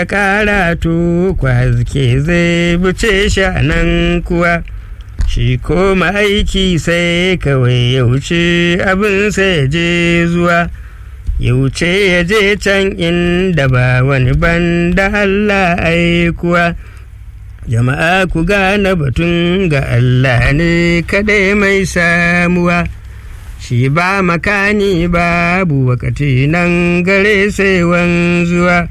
karatu kwaske zai buce shi nan kuwa shi koma aiki sai kawai ya wuce abin sai ya je zuwa ya wuce ya je can inda ba wani banda Allah aikuwa jama'a ku gane batun ga Allah ne kadai mai samuwa shi ba makani babu wakati nan gare sai wanzuwa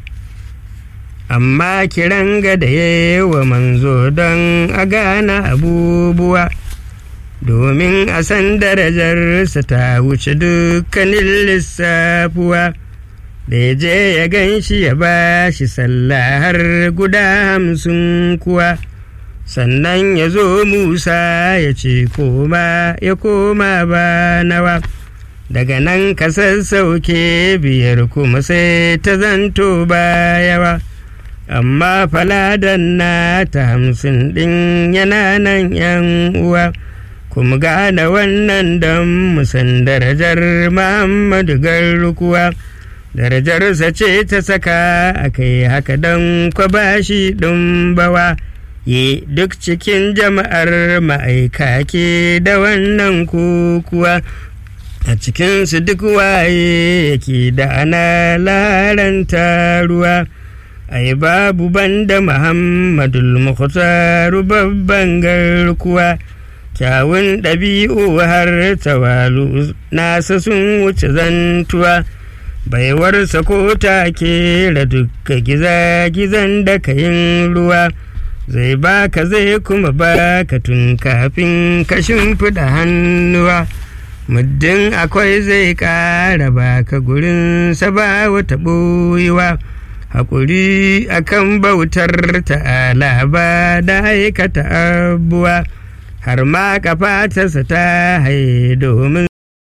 amma kiran ga da wa manzo don a gane abubuwa domin a san darajarsa ta wuce dukkanin lissafuwa da ya je ya gan shi ya ba shi sallah har guda hamsin kuwa sannan ya zo musa ya ce koma ya koma ba nawa daga nan ka sassauke biyar kuma sai ta zanto ba yawa amma faladan na ta hamsin ɗin yana nan yan uwa kuma gane wannan don musan darajar muhammadu garkuwa darajarsa ce ta saka a kai haka don kwabashi ɗin bawa ye duk cikin jama'ar ma'aika ke da wannan kukuwa a cikinsu duk waye yake da ana laranta ruwa ai babu banda muhammadul mukhtaru babban garkuwa kyawun ɗabi'u har tawalu nasa sun wuce zantuwa baiwarsa ko take da dukka giza-gizan da kayin ruwa zai baka zai kuma baka tun kafin ka shimfiɗa hannuwa muddin akwai zai ƙara baka gurin ba wata ɓoyewa haƙuri akan bautar ta'ala ba da aikata abuwa har ma kafatarsa ta haye domin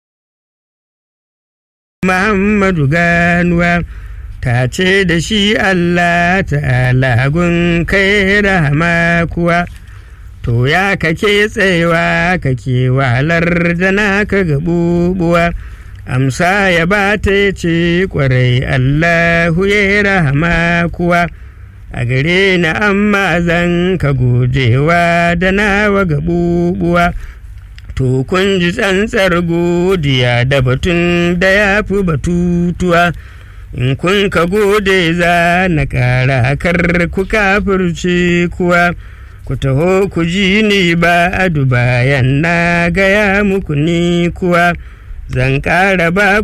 Muhammadu ganuwa ta ce da shi Allah ta'ala gun kai rahama kuwa to ya kake tsayawa kake wahalar da naka gabubuwa amsa ya ba ta ce kwarai Allahu ya rahama kuwa a gare na amma zan ka gojewa da nawa gabubuwa to kun ji tsantsar godiya da batun da ya fi batutuwa in kun ka gode za na ƙara kar ku kafirce kuwa ku taho ku ji ni ba adu bayan na gaya muku ni kuwa zan ƙara ba